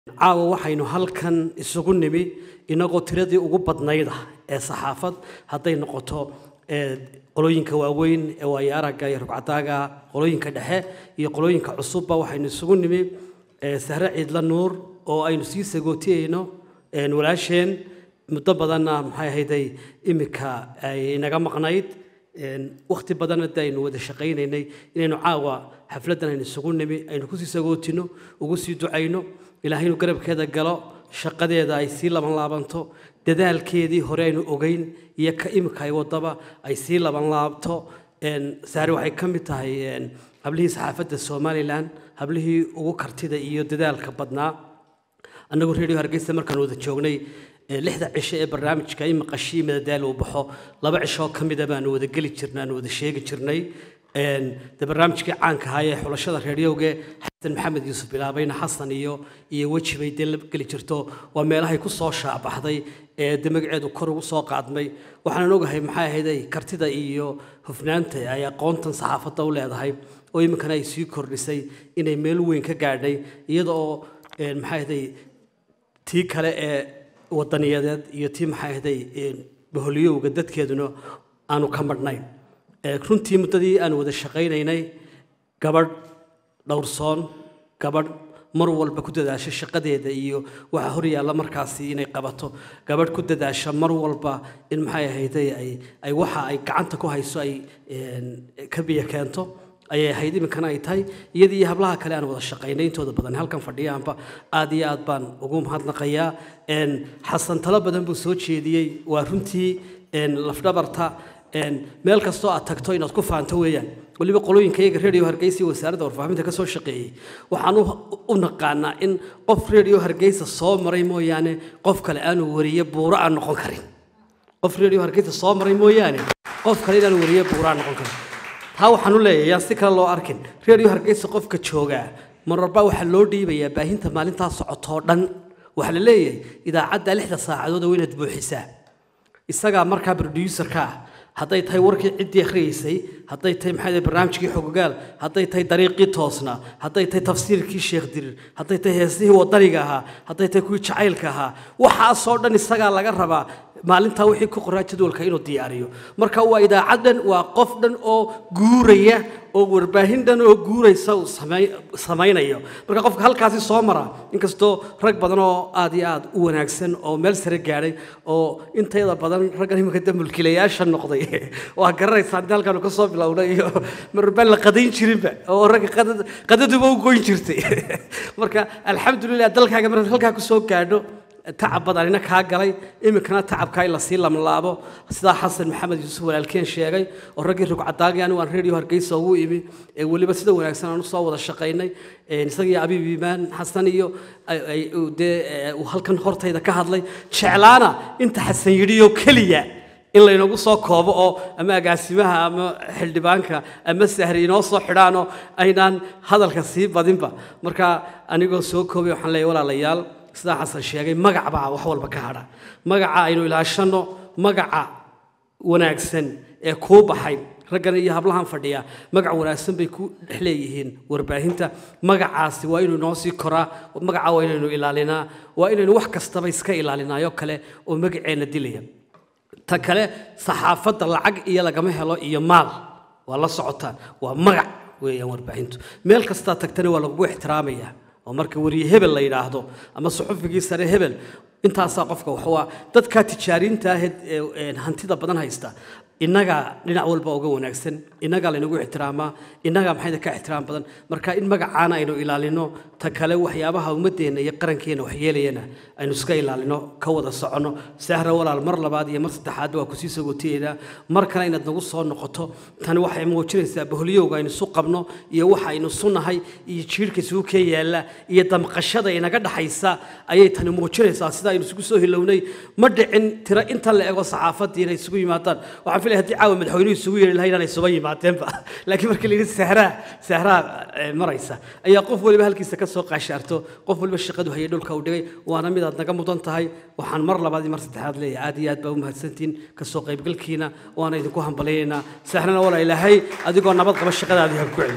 caawa waxaynu halkan isugu nimi inagoo tiradii ugu badnayda ee saxaafad hadday noqoto qolooyinka waaweyn ee waayo aragga iyo rugcadaaga qolooyinka dhexe iyo qolooyinka cusubba waxaynu isugu nimi sahre ciidla nuur oo aynu sii sagootiyeyno walaasheen muddo badanna maxay ahayday iminka ay inaga maqnayd wakhti badanna de aynu wada shaqaynaynay inaynu caawa xafladdan aynu isugu nimi aynu kusii sagootino ugu sii ducayno ilaahay inuu garabkeeda galo shaqadeeda ay sii laban laabanto dadaalkeedii hore aynu ogeyn iyo ka imika ay wadaba ay sii laban laabto saare waxay ka mid tahay hablihii saxaafadda somalilan hablihii ugu kartida iyo dadaalka badnaa annagu redio hargeysa markaan wada joognay lixda cisho ee barnaamijka in maqashii madadaal uu baxo laba cishoo ka mida baanu wada geli jirnay aanu wada sheegi jirnay de barnaamijkii caanka ahaa ee xulashada reeriyowge xasan maxamed yuusuf bilaabayna xasan iyo iyo weji bay dee la geli jirto waa meelahay ku soo shaabaxday ee de magaceedu kor ugu soo qaadmay waxaanan ogahay maxay ahayday kartida iyo hufnaanta ay aqoontan saxaafadda u leedahay oo iminkana ay sii kordhisay inay meel weyn ka gaadhay iyada oo maxay ahayday tii kale ee wadaniyadeed iyo tii maxay ahday baholyowga dadkeeduna aanu ka madhnayn runtii muddadii aan wada shaqaynaynay gabadh dhowrsoon gabadh mar walba ku dadaasha shaqadeeda iyo waxa hor yaalla markaasi inay qabato gabadh ku dadaasha mar walba in maxay ahayday ay ay waxa ay gacanta ku hayso ay ka biyo keento ayay ahayd iminkana ay tahay iyadii iyo hablaha kale aan wada shaqaynay intooda badan halkan fadhiyaanba aad iyo aad baan ugu mahadnaqayaa xasan talo badan buu soo jeediyey waa runtii lafdhabarta meel kastoo aad tagto inaad ku faanto weeyaan weliba qolooyinka iyaga redio hargeysa iyo wasaaradda warfaafinta ka soo shaqeeyey waxaan u naqaanaa in qof redio hargeysa soo maray mooyaane qof kale aanu wariye buuro aan noqon karin qof redio hargeysa soo maray mooyaane qof kale inaanu wariye buuro aan noqon karin taa waxaan u leeyahay yaan si kale loo arkin redio hargeysa qofka joogaa mararba waxaa loo dhiibayaa baahinta maalintaa socotoo dhan waxaa la leeyahay idaacadda lixda saacadood waa inaad buuxisaa isagaa markaa producerka ah hadday tahay warkii ciddii akhriyeysay hadday tahay maxay barnaamijkii xogogaal hadday tahay dariiqii toosna hadday tahay tafsiirkii sheekh dirir hadday tahay heesihii wadaniga ahaa hadday tahay kuwii jacaylka ahaa waxaasoo dhan isagaa laga rabaa maalintaa wixii ku qoraa jadwalka inuu diyaariyo marka waa idaacad dhan waa qof dhan oo guuraya oo warbaahin dhan oo guuraysa uu samaynayo marka qofka halkaasi soo mara inkastoo rag badan oo aad iyo aad u wanaagsan oo meel sare gaadhay oo intayada badan raggan iminka de mulkiilayaasha noqday waa garanaysaa inta halkaanu ka soo bilownay iyo marbaan la qadayn jirinba oo ragga qadaduba u goyn jirtay marka alxamdulilah dalkaaga markaad halkaa ku soo gaadho tacab badanina kaa galay iminkana tacabkaa in lasii lamlaabo sidaa xasan maxamed yuusuf walaalkeen sheegay oo raggii rugcadaagii anigu aan redio hargeysa ugu imi ee weliba sida wanaagsan aan usoo wada shaqaynay isagii abiib iimaan xasan iyo dee uu halkan hortayda ka hadlay jeclaana inta xasan yidhiyo keliya in laynagu soo koobo oo ama agaasimaha ama xildhibaanka ama sahri inoo soo xidhaanoo aynaan hadalka sii badinba marka anigoo soo koobay waxaan leeyahay walaalayaal sidaa xasan sheegay magac baa wax walba ka hadha magaca aynu ilaashanno magaca wanaagsan ee kuu baxay raggan iyo hablahan fadhiya magac wanaagsan bay ku dhex leeyihiin warbaahinta magacaasi waa inuu inoo sii koraa magaca waa inaynu ilaalinaa waa inaynu wax kastaba iska ilaalinaayo kale oo magaceenna dilaya ta kale saxaafadda lacag iyo lagama helo iyo maal waa la socotaan waa magac weeyaan warbaahintu meel kastaa tagtana waa lagugu ixtiraamayaa oo marka wariye hebel la yidhaahdo ama suxufigii sare hebel intaasaa qofka waxwaa dadkaa tijaariinta ahayd ee hantida badan haysta innagaa dhinac walba uga wanaagsan innagaa laynagu ixtiraamaa innagaa maxayda ka ixtiraam badan marka in magacaana aynu ilaalino ta kale waxyaabaha ummadeenna iyo qarankeenna waxyeelayana aynu iska ilaalino ka wada soconno sahra walaal mar labaad iyo mar saddexaadba waa kusii sagootiyeynaa mar kale inaad nagu soo noqoto tani waxay muujinaysaa baholyowga aynu isu qabno iyo waxa aynu isu nahay iyo jiirhka isugu kee yaalla iyo damqashada inaga dhaxaysa ayay tani muujinaysaa sida aynu isugu soo hilownay ma dhicin tiro inta la ego saxaafaddii inay isugu yimaadaan waxaan filaya haddii caawa madaxweynuhu isugu yeeri lahayn inay isuba yimaadeenba laakiin markii la yidhi sahraa sahraa maraysa ayaa qof waliba halkiisa ka soo qaashaarto qof waliba shaqadu hayay dhulka u dhigay waana mid aad naga mudan tahay waxaan mar labaad iyo mar saddexaad leeyahay aad iyo aad baa u mahadsantihiin kasoo qaybgalkiina waana idinku hambalyaynaa sahrana walaa ilaahay adigoo nabad qaba shaqadaadii ha ku celi